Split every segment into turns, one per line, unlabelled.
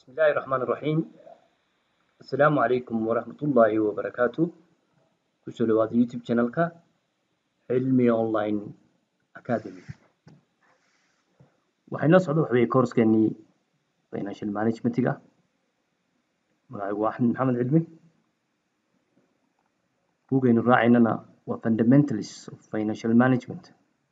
بسم الله الرحمن الرحيم السلام عليكم ورحمة الله وبركاته kusoo dhawaada youtube channelka cilmi online academy waxay noo socda waxa weeye koorskeennii financial managementiga magacaygu waa axmed maxamed cilmi buugaynu raacaynana waa fundamentals of financial management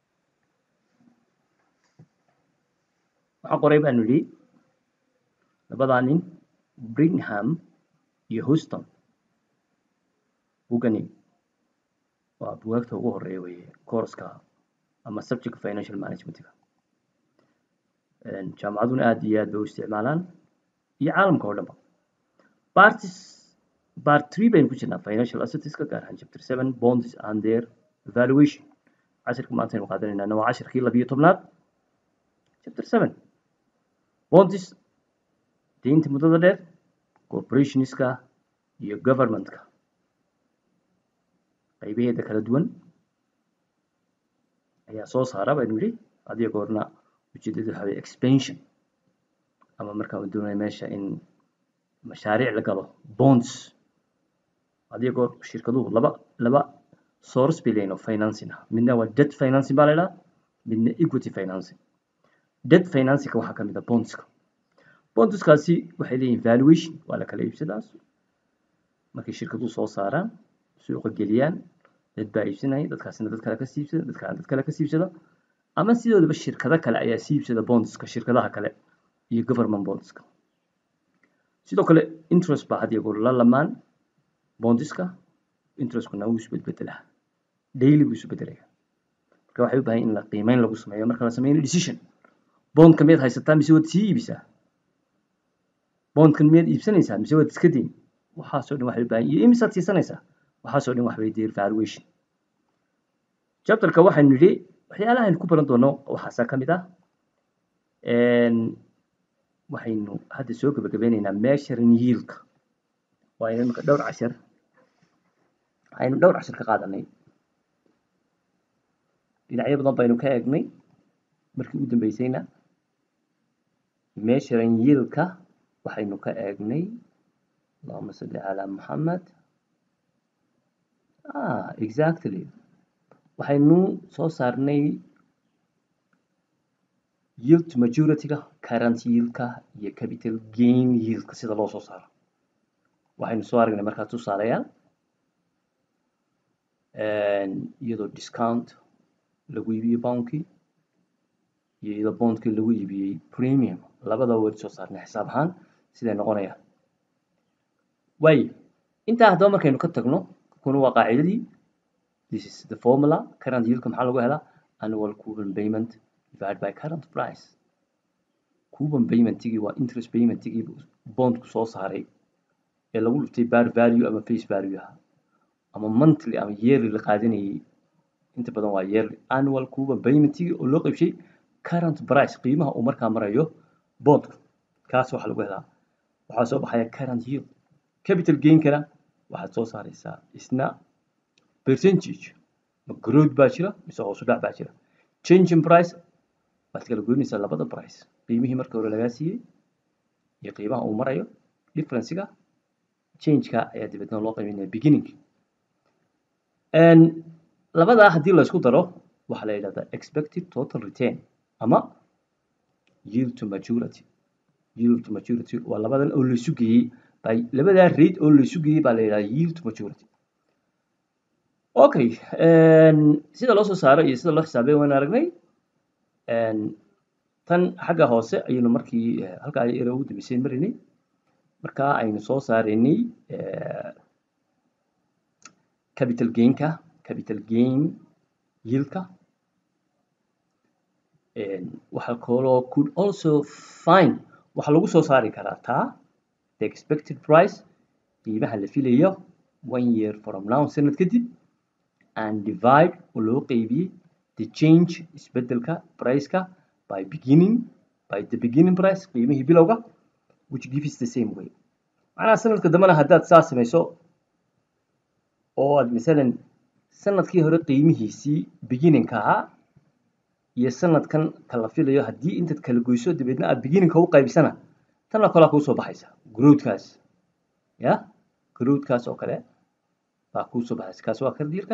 waxaan qoray baanu idhi labadaa nin bringham iyo houston buugani waa bugaagta ugu horeeya weye courska ama subject financial managementga jaamacaduna aad iyo aad bay u isticmaalaan iyo caalamka oo dhanba parties part three baynu ku jirnaa financial assetska gaar ahaan chapter seven bonds and their evaluation cashirka maanta aynu qaadanaynaa waa cashirkii labiyo tobnaad chapter seven bonds deynta muddada dheer corporationska iyo governmentka qaybaheeda kala duwan ayaa soo saara baynu yidhi adiga goorna ujeedada waxa weye expansion ama markaan doonaya meesha in mashaariic la galo bonds adiga goor shirkaduhu laba laba source bay leeyihin oo financing ah midna waa debt financing baa la idhaha midna equity financing debt financingka waxaa ka mid ah bondska bondskaasi waxay leeyihin valuation waa la kala iibsadaas markay shirkaduhu soo saaraan suuqa geliyaan dad baa iibsanaya dadkaasina dad kale ka siibsada dadkaana dad kale ka siibsada ama sidoodaba shirkado kale ayaa siibsada bondska shirkadaha kale iyo government bondska sidoo kale interest baa had iyo goor la lamaan bondiska interestkuna wuu isbedbedelaa daily buu isbedelaya marka waxay u baahan in la qiimeyn lagu sameeyo marka la sameynayo decision bondka miyaad haysataa mise waad sii iibisaa bondkan miyaad iibsanaysaa mise waad iska dayn waxaasoo dhan waxay u baahan iyo imisaad siisanaysaa waxaasoo dhan wax way deer valuation chapterka waxaynu nidhi waxyaalaha aynu ku baran doono waxaasaa ka mid ah waxaynu hadda soo gabagabeynaynaa measuring yieldka waa imika dhowr cashar aynu dhowr cashar ka qaadanay dhinacyo badan baynu ka eegnay markii ugu dambeysayna measuring yieldka waxaynu ka eegnay allahuma salli calaa muxamed ah exactly waxaynu soo saarnay yield majorityga current yieldka iyo capital gain yieldka sida loo soo saaro waxaynu soo aragnay markaa tusaalayaal iyadoo discount lagu iibiyey bondkii iyo iyadoo bondkii lagu iibiyey premium labada weli soo saarnay xisaab ahaan siday noqonayaan waayo intaa haddaba markaynu ka tagno kuna waa qaacidadii this is the formula current yieldka maxaa lagu helaa annual coupon payment divided by current price coupon paymentigii waa interest paymentigii bondku soo saaray ee lagu dhuftay bar value ama face value aha ama monthly ama yearly la qaadanayay inta badan waa yearly annual coupon paymentigii oo loo qaybshay current price qiimaha uu markaa marayo bondku kaas waxaa lagu helaa waxaa soo baxaya current yield capital gainkana waxaad soo saaraysaa isna percentage ma growth baa jira mise hoos u dhac baa jira change in price waad kala goynaysaa labada price qiimihii marka hore lagaa siiyey iyo qiimaha uu marayo differencega changeka ayaa dabeedna loo qiimeynaya beginning labadaa haddii la isku daro waxaa la yidhahdaa expected total return ama yield to maturity yield to maturity waa labadan oo la isu geeyey by labadaa rate oo la isu geeyey baa la yidhahdaa yield to maturity okay sida loo soo saaro iyo sida loo xisaabay waan aragnay tan xagga hoose ayaynu markii halkaa ere ugu dambeysay marinay markaa aynu soo saaraynay capital gainka capital gain yieldka waxaa kaloo could also find waxaa lagu soo saari karaa taa the expected price qiimaha la filayo one year from now sanad kadib and divide oo loo qeybiyey the change isbedelka priceka by beginning by the beginning price qiimihii bilowga which gives the same way macnaha sanadka dambena haddaad saa samayso oo aad masalan sanadkii hore qiimihiisii beginningka ahaa iyo sanadkan kala filayo haddii intaad kala goyso dabeedna aad beginningka u qaybsana tan oo kalea kuusoo baxaysa growthkaas ya growthkaas oo kale baa kuusoo baxaysa kaas waa kardiirka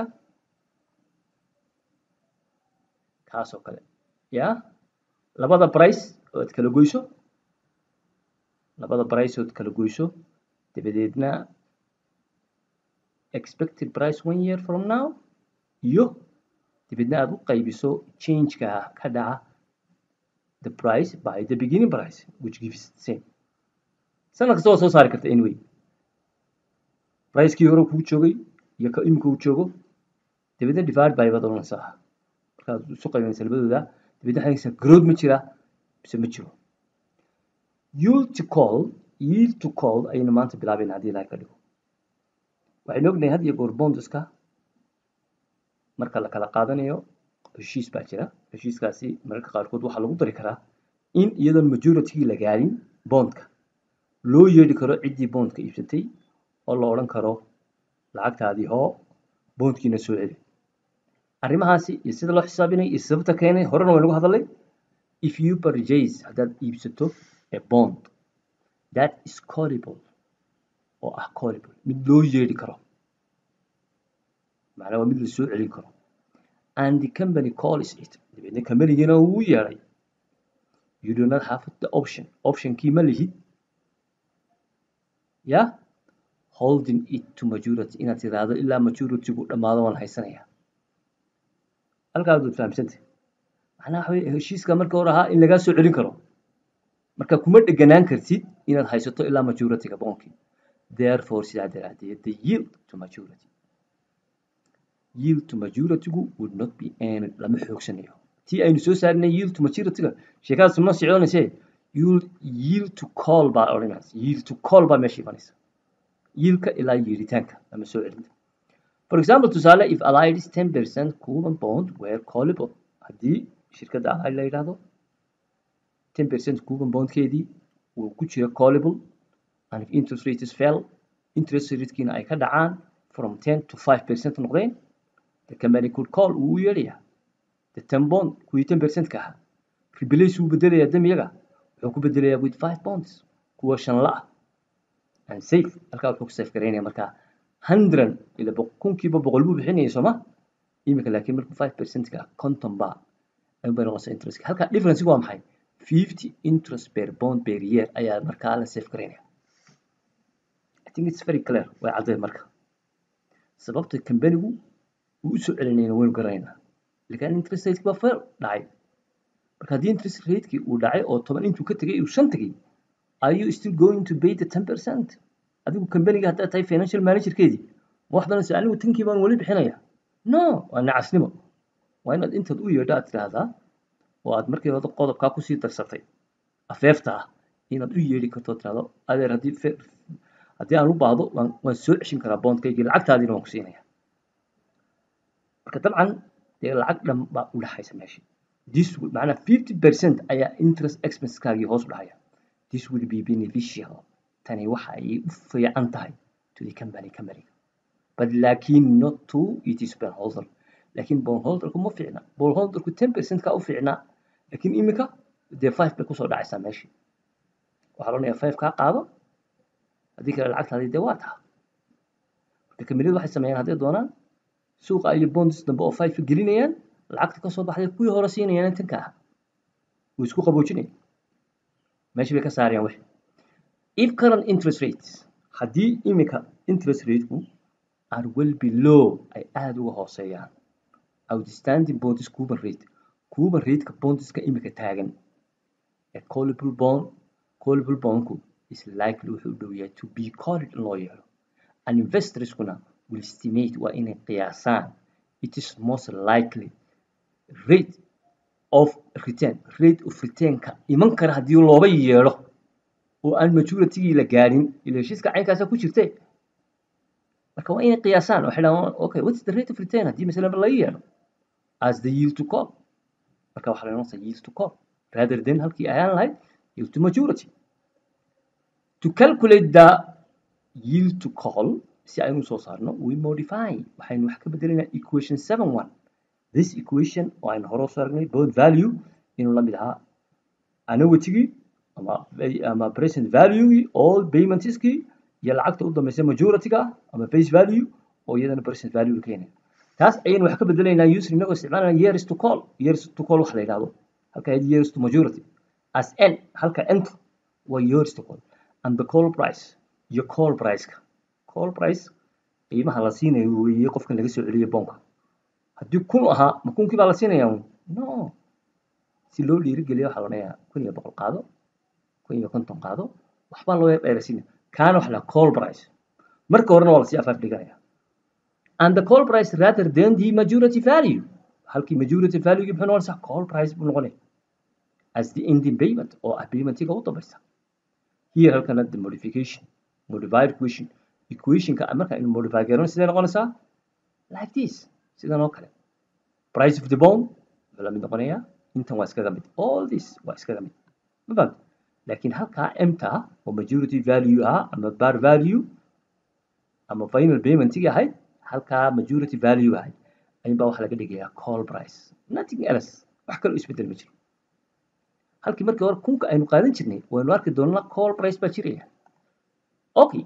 kaas oo kale ya labada price oo ad kala goyso labada price oo ad kala goyso dabadeedna expected price one year from now iyo dabeedna aad u qaybiso changeka ka dhaca the price by the beginning price which gives the same sanad kasta waa soo saari karta anyway pricekii hore kuu joogay iyo ka imika uu joogo dabeedna divide by baad oranaysaa markaad isu qaybinaysa labadooda dabeedna waxaad haysaa growth ma jira mise ma jiro yield to call yield to call ayaynu maanta bilaabayna haddii ilahay ka dhigo waxaynu ognahay had iyo goor bonduska marka la kala qaadanayo heshiis baa jira heshiiskaasi mararka qaarkood waxaa lagu dari karaa in iyadoon majoritygii la gaadhin bondka loo yeedhi karo ciddii bondka iibsatay oo la odhan karo lacagtaadii hoo bondkiina soo celi arrimahaasi iyo sida loo xisaabinay iyo sababta keenay horena waynagu hadalay if you purchase haddaad iibsato a bond that is callable oo ah callable mid loo yeedhi karo macnaa waa mid la soo celin karo and the company calls it dabeedna companigiina uu yeedhay you do not have the option optionkii ma lihid ya holding it to majority inaad tiraahdo ilaa majoritygu dhammaado waan haysanaya halkaas waad fahamsantay macnaha waxa weye heshiiska marka hore ahaa in lagaa soo celin karo marka kuma dheganaan kartid inaad haysato ilaa majorityga boonkii therefore sidaa daraadeed the yield to majority yield to majoritygu would not be earned lama xoogsanayo tii aynu soo saarinay yield to majorityga sheekadaas ma socdoonayse yield yield to call baa odhanaysa yield to call baa meesha imanaysa yieldka ilaa yeeritaanka lama soo celinta for example tusaale if allied is ten percent coupon bond were callable haddii shirkadda allied la yidhaahdo ten percent coupon bondkeedii uu ku jira callable and if interest rates fell interest ratekiina ay ka dhacaan from ten to five percent noqdeen the company could call uu u yeedhayaa the ten bond kuwii ten percent ka ahaa replace wuu bedelayaa damiyaga wuxuu ku bedelayaa with five bonds kuwa shan la ah and safe halkaa wuxuu ku safe garaynaya markaa hundred ila kunkiiba boqol buu bixinayay sooma imika laakiin markuu five percentka conton ba ayun bay noqonaysaa interest halkaa differencegu waa maxay fifty interest per bond per year ayaa markaa la safe garaynaya I think it's very clear way cadday marka sababta companigu uu usoo celinayna waynu garanaynaa lakin interest rateki baa fair dhacay marka haddii interest ratekii uu dhacay oo toban intuu ka tegay uu shan tegay are you still going to pay the ten percent adigu companiga haddaad tahay financial managerkeedii ma waxdanaysa anigu tankii baan weli bixinaya no waa nacasnimo waa inaad intaad u yeedho aad tidhaahdaa oo aad markii hore qodobkaa kusii darsatay afeefta ah inaad u yeedhi karto tidhahdo adeer haddii haddii aan u baahdo waan waan soo ceshin karaa bondkaygii lacagtaadiina waan ku siinaya marka dabcan dee lacag dhan baa u dhaxaysa meesha this macnaa fifty percent ayaa interest expenseskaagii hoos u dhahaya this will be beneficial tani waxa ay u fiican tahay to the company companyga but laakiin not to it is bondholder laakiin bondholderku ma fiicna bondholderku ten percent ka u fiicnaa laakiin imika dee five bay kusoo dhacaysaa meeshii waxaa loodhanayaa five kaa qaado haddii kale lacagtaadii dee waa taha marka kambaniyadu waxay sameeyaan hadday doonaan suuqa iyo bonds dambe oo five gelinayaan lacagta kasoo baxday kuwii hore siinayaan tanka ah way isku qaboojinayaan meeshii bay ka saarayaan wixii if current interest rates haddii imika interest rateku are well below ay aada uga hooseeyaan outstanding bonds cuban rate cuban rateka bondska imika taagan ee callable bond callable bondku is likely wuxuu u dhow yahay to be called in loo yeelo and investorskuna will estimate waa inay qiyaasaan it is most likely rate of return rate of returnka iman kara haddii looba yeedho oo aan majoritygii la gaadhin ila heshiiska caynkaasa ku jirte marka waa inay qiyaasaan waxay dhahaan okay what's the rate of return haddii masalan laga yeedho as the yield to call marka waxaa la noqonaysaa yield to call rather than halkii ayaan lahayd yield to majority to calculate the yield to call si aynu soo saarno we modify waxaynu wax ka bedelaynaa equation seven one this equation oo aynu hore usoo aragnay both value inuu la mid ahaa annuity-gii ama ama present value all paymentskii iyo lacagta u dambaysa majority-ga ama face value oo iyadana present value keenaya taas ayaynu wax ka bedelaynaa user inagoo isticmaalana years to call years to call wax la yidhahdo halka years to majority as n halka ntu waa years to call and the call price iyo call price-ka call price qiimaha la siinayo weeye qofkan laga soo celiyo boonka haddii kun ahaa ma kunkii baa la siinayaa no si loo dhiirigeliyo waxaa loonayaa kun iyo boqol qaado kun iyo konton qaado waxbaa loo dheeraysiinaya kaana waxa la call price marka horena waa lasii afaaf dhiganaya and the call price rather than the majority value halkii majority value muxuu noqonaysaa call price buu noqonaya as the ending payment oo ah paymentiga u dambaysa here halkana the modification modified equation equationka marka aynu modify garano sidee noqonaysaa like this sidan oo kale price of the bond wuxuu la mid noqonayaa intan waa iskaga mid all this waa iskaga mid ma fahamta laakiin halkaa mta oo majority value ah ama bar value ama final paymentigii ahayd halkaa majority value ahayd ayuunbaa waxaa laga dhigayaa call price nothing else wax kaloo isbedel ma jiro halkii markii hore kunka aynu qaadan jirnay waynu arki doonaa call price baa jiraya okay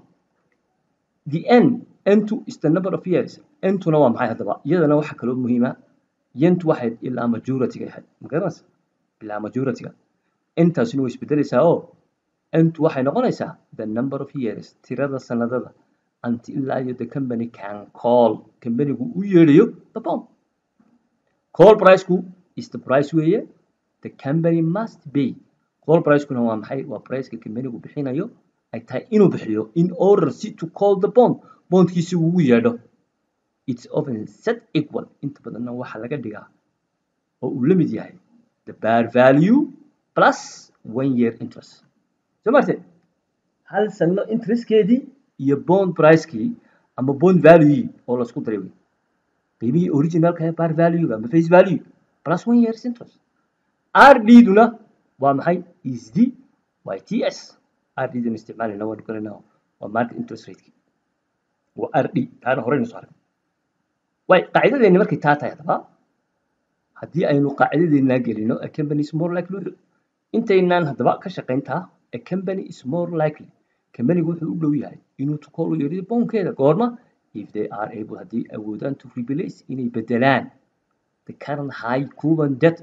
the n n2 is the number of years n2na waa maxay haddaba iyadana waxa kaloo muhiima yentu waxay ilaa majority-ga ahayd magaranaysa ilaa majority-ga intaasina way isbedelaysaa oo ntu waxay noqonaysaa the number of years tirada sanadada until ilaa iyo the company can call companygu u yeedhayo the bond call priceku is the price weeye the company must pay call pricekuna waa maxay waa priceka companygu bixinayo ay tahay inuu bixiyo in order si to call the bond bondkiisi uu u yeedho it's often set equal inta badanna waxaa laga dhigaa oo uu la mid yahay the bar value plus one year interest soo marte hal sano interestkeedii iyo bond pricekii ama bond value oo laisku daray wey qiimihii originalka ee bar value ama face value plus one years interest rd duna waa maxay is the y t s rd dan isticmaalayna waanu garanaa waa market interest rateki waa rd taana horeynu soo arag way qaacidadeeni markay taa tahay haddaba haddii aynu qaacidadeena gelino a company is more likely intaynaan haddaba ka shaqayntaa a company is more likely companygu wuxuu u dhow yahay inuu tukool u yeedhiyo boonkeeda goorma if they are able haddii awoodaan to replace inay bedelaan the current high cuban debt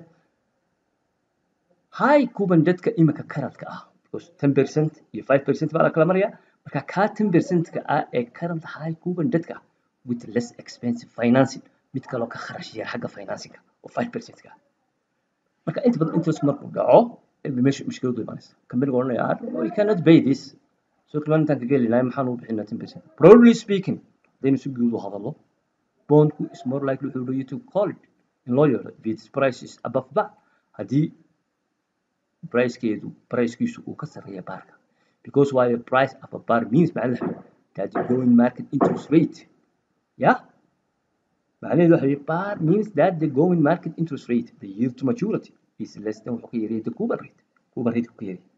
high cuban debtka imika currentka ah because ten percent iyo five percent baa la kala maraya marka kaa ten percentka ah ee current high cuban debtka ah with less expensive financing mid kaloo ka kharash yar xagga financingka oo five percentka marka inta badan interest markuu dhaco meesha mushkiladu imanaysa companiga odhanaya we cannot pay this soo kalmaan intaan ka geli lahay maxaan u bixinaa ten percent broadly speaking haddaynu si guud u hadallo bondku is more likely wuxuu leeyahay to call it in loo yeero if its price is above bar haddii pricekeedu pricekiisu uu ka sarreeya baarka because why the price of a bar means macnaheedu that the going market interest rate yeah macnaheedu waxa weeye bar means that the going market interest rate the yield to maturity is less than wuxuu ka yaryahay the cuban rate cuban rate ka yaryahay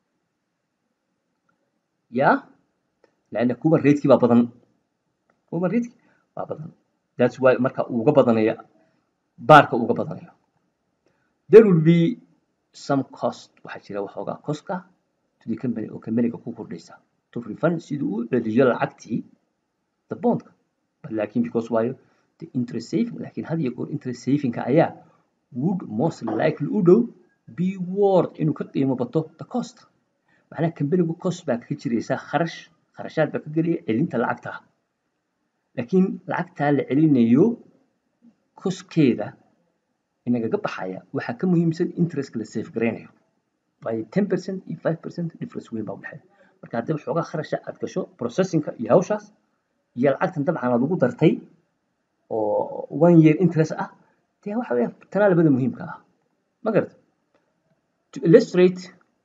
yeah لأن cuban rate baa badan cuban rate baa badan that's why marka uga badanaya baarka uga badanaya there will be some cost waxaa jira waxoogaa coska to the company oo companyga ku kordhaysa to refund siduu u celiyo lacagtii the bondka but laakiin because waayo the interest saving laakiin had iyo goor interest savingka ayaa would most likely u dhow be worth inuu ka qiimo bato the cost macnaha companygu cost baa kaga jiraysa kharash kharashaad baa ka gelaya celinta lacagta laakiin lacagtaa la celinayo koskeeda inagaga baxaya waxaa ka muhiimsan interestka la safe garaynayo waayo ten percent iyo five percent difference weyn baa udhexeeya marka haddii waxoogaa kharasha aad gasho processingka iyo hawshaas iyo lacagtan dabcan aad ugu dartay oo one year interest ah dee waxa weya tanaa labada muhiimka ah ma garata to illustrate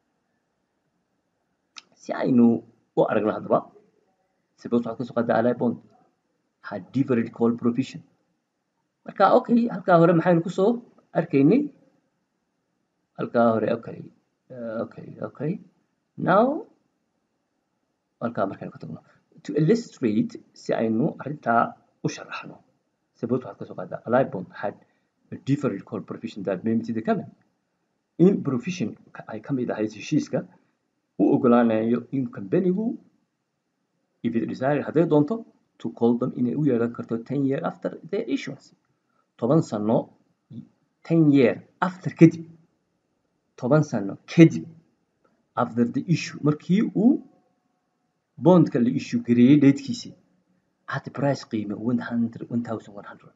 si aynu u aragno haddaba suppose waxaad kasoo qaadaa ally bond had different call provision marka okay halkaa hore maxaynu kusoo arkaynay halkaa hore okay okay okay now halkaa markaynu ka tagno to illustrate si aynu arrintaa u sharaxno suppose waxaad kasoo qaadaa ally bond had a different call provision that may to the company in provision ay ka mid ahayd heshiiska u ogolaanayo in companigu if it desire hadday doonto to call them inay u yeelan karto ten year after their issuance toban sano ten year after kadib toban sano kadib after the issue markii uu bondka la issue gareeyey datekiisii at price qiime one hundred one thousand one hundred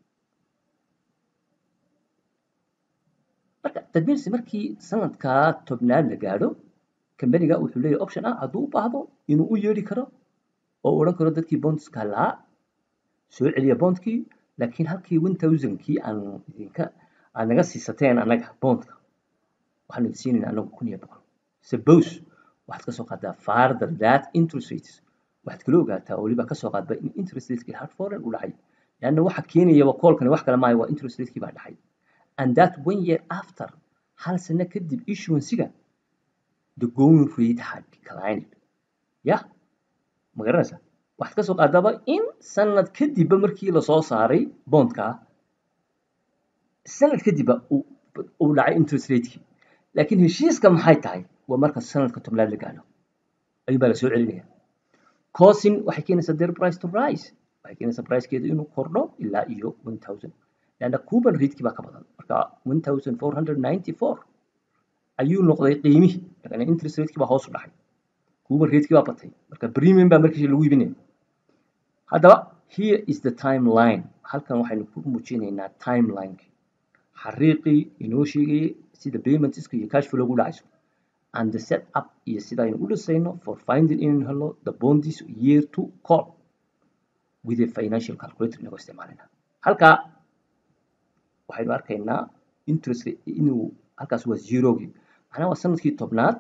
marka that means markii sanadkaa tobnaad la gaadho kambaniga wuxuu leeyahay option ah hadduu u baahdo inuu u yeedhi karo oo odhan karo dadkii bondska lahaa soo celiya bondkii laakiin halkii one thousandkii aan idinka aad naga siisateen annaga bondka waxaanu idin siinayna anagu kun iyo boqol suppose waxaad kasoo qaadaa farther that interest rates waxaad kala ogaataa oo weliba kasoo qaadba in interest ratekii hard foreign u dhacay leanna waxa keenayaba koolkani wax kale maayo waa interest ratekii baa dhacay and that one year after hal sano kadib issuancega the going rate had declined yah ma garanaysaa waxaad kasoo qaadaba in sanad kadibba markii lasoo saaray bondka sanad kadibba uu dhacay interest ratekii laakiin heshiiska maxay tahay waa marka sanadka tobnaad la gaadho ayuun baa la soo celinaya cousin waxay keenaysaa their price to rise waxay keenaysaa pricekeedu inuu kordho ilaa iyo one thousand leanna cuban ratekii baa ka badan marka one thousand four hundred ninety four ayuu noqday qiimihii laakiin interest ratekii baa hoos u dhacay cuban ratekii baa batay marka premium baa markiisa lagu iibinaya haddaba here is the timeline halkan waxaynu ku muujinaynaa timelineki xariiqii inoo sheegayay sida paymentska iyo cash flow ugu dhacayso and the set up iyo sida aynu u dhisayno for finding inaynu helo the bondis year to call with a financial calculator inagoo isticmaalina halkaa waxaynu arkaynaa interest inuu halkaas waa zerogii macnaha waa sanadkii tobnaad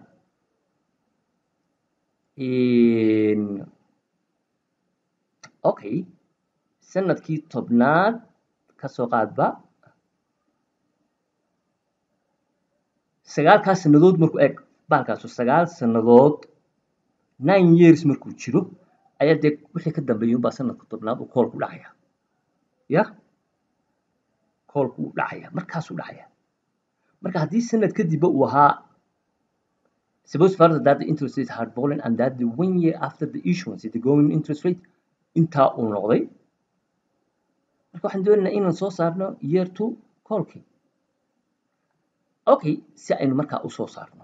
okay sanadkii tobnaad kasoo qaadba sagaalkaa sanadood markuu eeg baalkaasu sagaal sanadood nine years markuu jiro ayaa dee wixii ka dambeeyay unbaa sanadka tobnaad uu koolku dhacaya ya koolku uu dhacaya markaasuu dhacaya marka haddii sanad kadibba uu ahaa suppose further that the interest rate had fallen and that the one year after the issuance the going interest rate intaa uu noqday marka waxaan doonaynaa inaan soo saarno year two koolkii okay si aynu markaa usoo saarno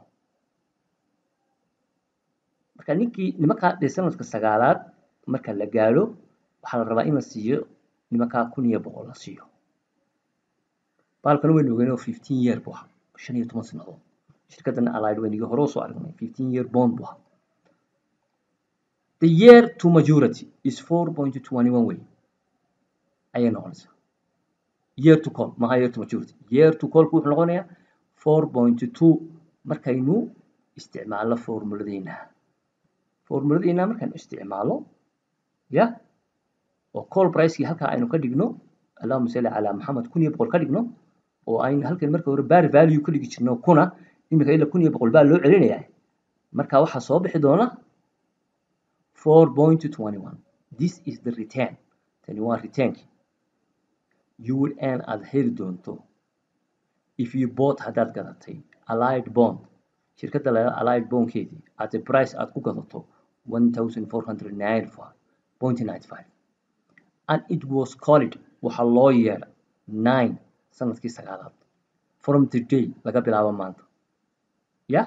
marka ninkii nimankaa dee sanadka sagaalaad marka la gaadho waxaa la rabaa in la siiyo nimankaa kun iyo boqol la siiyo baalkana waynu ogeyn oo fifteen year buu ahaa shan iyo toban sanadood shirkadana allied waynigii hore usoo aragnay fifteen year bond buu ahaa the year to majority is four point twenty one way ayay noqonaysaa year to call maha year to majority year to callku wuxuu noqonayaa four point two markaynu isticmaalno formuladeena formuladeena markaynu isticmaalo ya oo call pricekii halkaa aynu ka dhigno allahuma salli calaa maxamed kun iyo boqol ka dhigno oo aynu halkan marka hore bar value ka dhigi jirno kuna iminka ilaa kun iyo boqol baa loo celinayaa marka waxaa soo bixi doona four point twenty one this is the return tani waa returnki you will earn aad heli doonto if you bought haddaad gadatay allied bond shirkadda la allied bondkeedii at a price aad ku gadato one thousand four hundred ninety five point ninety five and it was called waxaa loo yeedha nine sanadkii sagaalaad from the day laga bilaabo maanta ya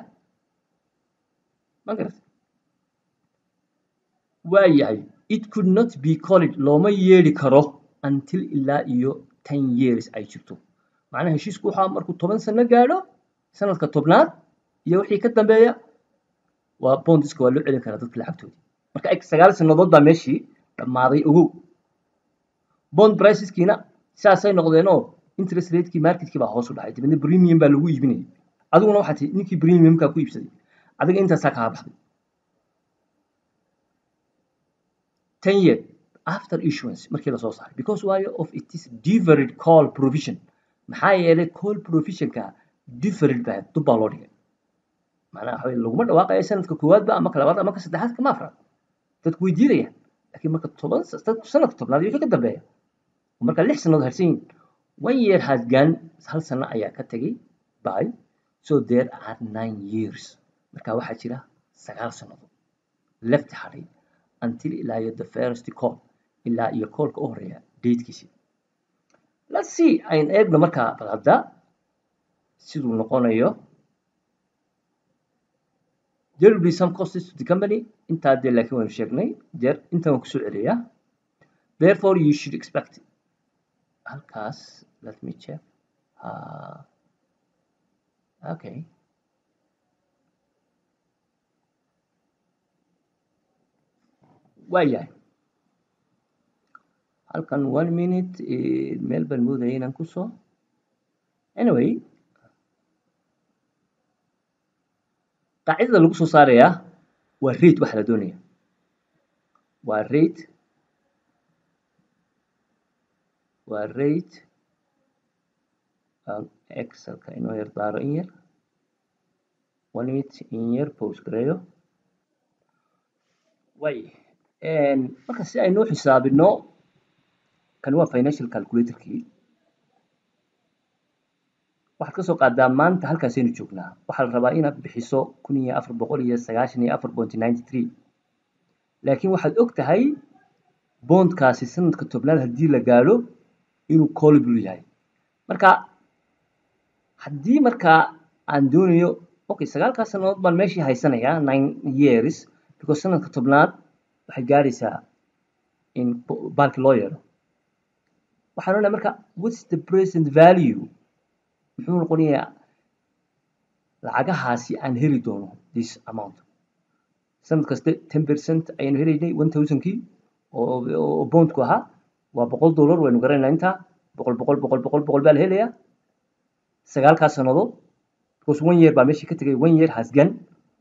ma garat waa yahay it could not be called looma yeedhi karo until ilaa iyo ten years ay jirto macnaha heshiisku waxaa markuu toban sano gaadho sanadka tobnaad iyo wixii ka dambeeya waa bondiska waa loo celin karaa dadka lacagtoodii marka eg sagaal sanadood baa meeshii dhammaaday ogow bond priceskiina saasay noqdeenoo interest ratekii marketkii baa hoos u dhacay dibadna premium baa lagu iibinayay adiguna waxaa tii ninkii premiumkaa ku iibsaday adiga intaasaa kaa baxday ten year after issuance markii lasoo saaray because waayo of it is different call provision maxaa yeelay call provisionka different baa dub baa loo dhigay macnaha waxa weye laguma dhawaaqayo sanadka koowaadba ama ka labaad ama ka saddexaad kama afraad dadku way diidayaan laakiin marka toban sanadka tobnaad iyo wixii ka dambeeya marka lix sannadood harsan yihin one year has gone hal sano ayaa ka tegay by so there are nine years marka waxaa jira sagaal sannadood left hadhay until ilaa iyo the first call ilaa iyo callka u horeeya datekiisi let's see ayn eegno markaa bal hadda siduu noqonayo there will be some costs to the company intaa dee laakiin waynu sheegnay there intan waan kusoo celiyaa therefore you should expect halkaas let me check uh, okay waayahay halkan one minute meel baan moodaya inaan kusoo anyway qaacidada lagu soo saarayaa waa rate waxa la doonaya waa rate waa rate excelka inoo yar daaro in yar one minute in yar post gareeyo way marka si aynoo xisaabino kan waa financial calculatorkii waxaad ka soo qaadaa maanta halkaasaynu joognaa waxaa la rabaa inaad bixiso kun iyo afar boqol iyo sagaashan iyo afar point ninety three laakiin waxaad og tahay bondkaasi sanadka tobnaad haddii la gaadho inuu callable yahay marka haddii markaa aan doonayo okay sagaalkaas sannadood baan meeshii haysanayaa nine years because sanadka tobnaad waxay gaadhaysaa in baalki loo yeedho waxaan onahay marka what's the present value muxuu noqonayaa lacagahaasi aan heli doono this amount sanad kaste ten percent ayaynu helaynay one thousandkii oo bondku ahaa waa boqol dollar waynu garanaynaa intaa boqol boqol boqol boqol boqol baa la helayaa sagaalkaas sannadood because one year baa meeshii ka tegay one year has gone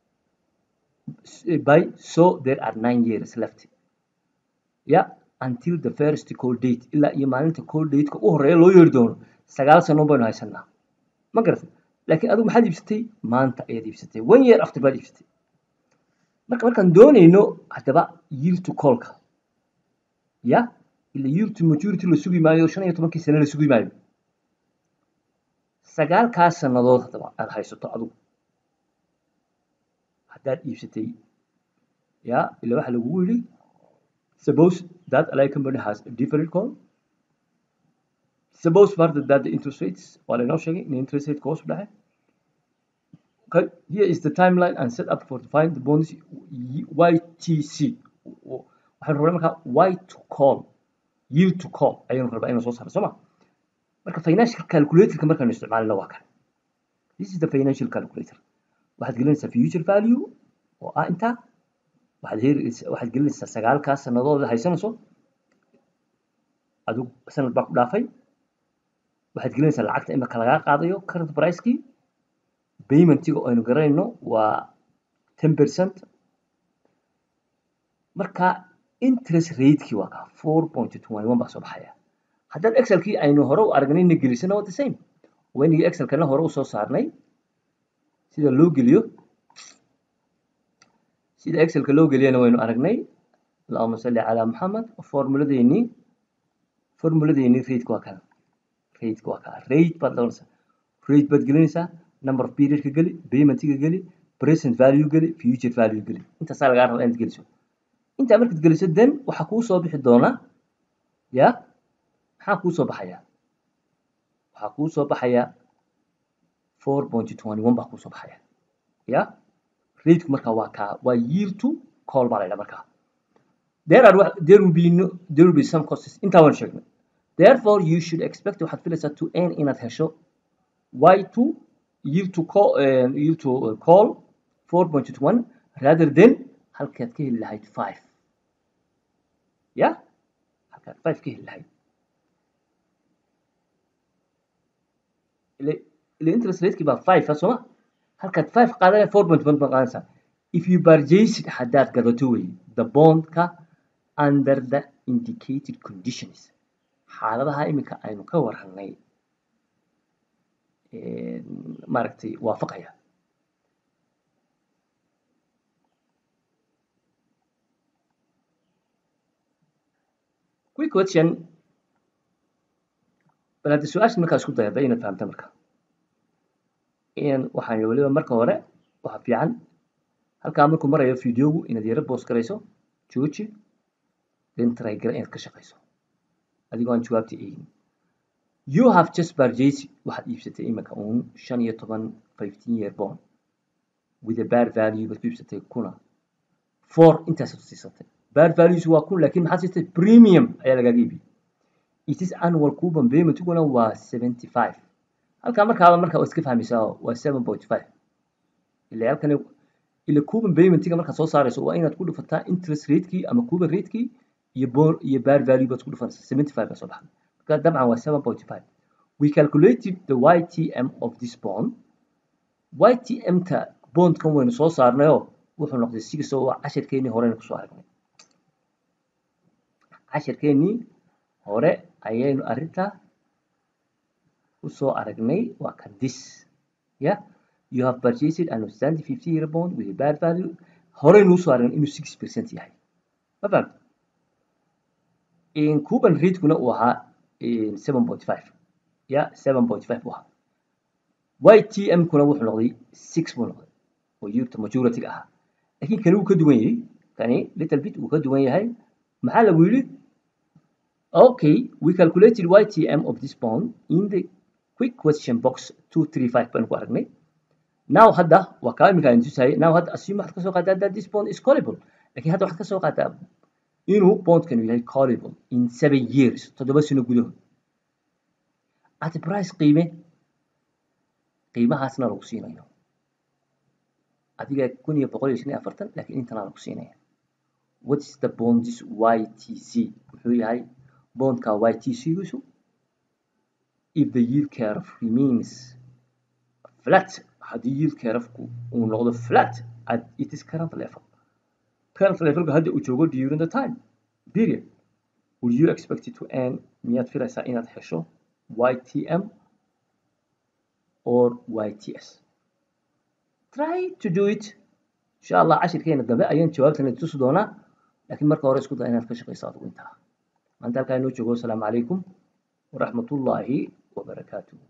by so there are nine years left yeah until the first call date ilaa iyo maalinta call dateka u horeeya loo yeeri doono sagaal sano baynu haysanaa ma garatay laakiin adigu maxaad iibsatay maanta ayaad iibsatay one year after baad iibsatay marka markaan doonayno haddaba yield to callka ya ila yield to maturity la sugi maayo shan iyo tobankii sane la sugi maayo sagaalkaas sannadood haddaba aad haysato adigu haddaad iibsatay ya ila waxa lagugu yidhi suppose that allied company has a different call suppose further that the interest rates waa laynoo sheegay in interest rate hoos u dhacay okay here is the timeline and set up for to find the bonds YTC waxaynu rabnaa markaa y to call yield to call ayaynu rabaa inaan soo saarno soo ma marka financial calculatorka markaanu isticmaalina waa kan this is the financial calculator waxaad gelinaysaa future value oo ah intaa waxaad helaysaa waxaad gelinaysaa sagaalkaas sannadood haysanayso adigu sanad baa ku dhaafay waxaad gelinaysaa lacagta imika lagaa qaadayo current pricekii paymentiga aynu garanayno waa ten percent marka interest ratekii waa kaa four point twenty one baa soo baxaya haddaan excelkii aynu hore u aragnayna gelisana waa the same waynigii excelkana hore usoo saarnay sida loo geliyo sida excelka loo geliyana waynu aragnay allahuma salli calaa maxamed formuladeennii formuladeennii rateka waa kan rateka waa kaa rate baad doonaysaa rate baad gelinaysaa number of periodka geli paymentiga geli present value geli future value geli intaasaa lagaa rabaa inaad geliso intaa markaad geliso then waxaa kuu soo bixi doona ya maxaa kuu soo baxaya waxaa kuu soo baxaya four point twenty one baa kuu soo baxaya ya rateku markaa waa kaa waa yield to call baa la yidhaha markaa there are there will be no there will be some costs intaa waan sheegnay therefore you should expect waxaad filaysaa to earn inaad hesho y to yield to call uh, yield to uh, call four point one rather than halkaad ka heli lahayd five ya halkaad five ka heli lahayd ile ile interest ratekii baa five sooma halkaad five qaadanaya four point one baa qaadanaysaa if you purchase it haddaad gadato wey the bondka under the indicated conditions xaaladaha iminka aynu ka warranay maaragtay waafaqaya quick question bal hadda su-aasha markaa isku dayada inaad fahamta marka in waxaan weliba marka hore waxa fiican halkaa markuu marayo videogu inaad yaro boos garayso jooji then try gara inaad ka shaqayso adigoo aan jawaabta eegin you have just purchased waxaad iibsatay imika uun shan iyo toban fifteen year bond with a bad value baad ku iibsatay kuna four intaasaad siisatay bad values waa kun laakiin maxaad siistay premium ayaa lagaaga iibiyey it is annual coupon paymentiguna waa seventy five halkaa markaaba markaa iska fahmaysaa waa seven point five ila halkan ila coupon paymentiga markaad soo saarayso waa inaad ku dhufataa interest ratekii ama coupon ratekii iyo bon iyo bad value baad ku dhufanaysaa seventy five baa soo baxday marka dabcan waa seven point five we calculated the ytm of this bond ytm ta bondkan waynu soo saarnayoo wuxuu noqday six oo waa cashirkeenii horeynu kusoo aragnay cashirkeenii hore ayaynu arrintaa usoo aragnay waa kan this ya you have purchased an outstanding fifty year bond with a bad value horeynu usoo aragnay inuu six percent yahay ma fahamta cuban ratekuna uu ahaa seven point five ya seven point five u ahaa ytm kuna wuxuu noqday six buu noqday oo yurta majority-ga ahaa laakiin kani wuu ka duwan yahay kani little bit wuu ka duwan yahay maxaa lagu yidhi okay we calculated ytm of this bond in the quick question box two three five baynu ku aragnay now hadda waa kaa iminka aan tusayay now hadda assume waxaad kasoo qaadaa that this bond is callable laakiin hadda waxaad kasoo qaadaa inuu bondkanu yahay callable in seven years toddoba sano gudahood at a price qiime qiimahaasna lagu siinayo adiga kun iyo boqol iyo shan iyo afartan laakiin intana lagu siinaya what is the bonds ytc wuxuu yahay bondka ytc-giisu if the yield curve remains flat haddii yield curve-ku uu noqdo flat at its current level current levelka hadda uu joogo during the time period would you expect it to earn miyaad filaysaa inaad hesho ytm or yts try to do it insha allah cashirkeena dambe ayaan jawaabtana tusi doonaa laakiin marka hore isku daa inaad ka shaqayso adigu intaa maanta halkaa inoo joogo asalaamu calaykum waraxmatullaahi wabarakaatuh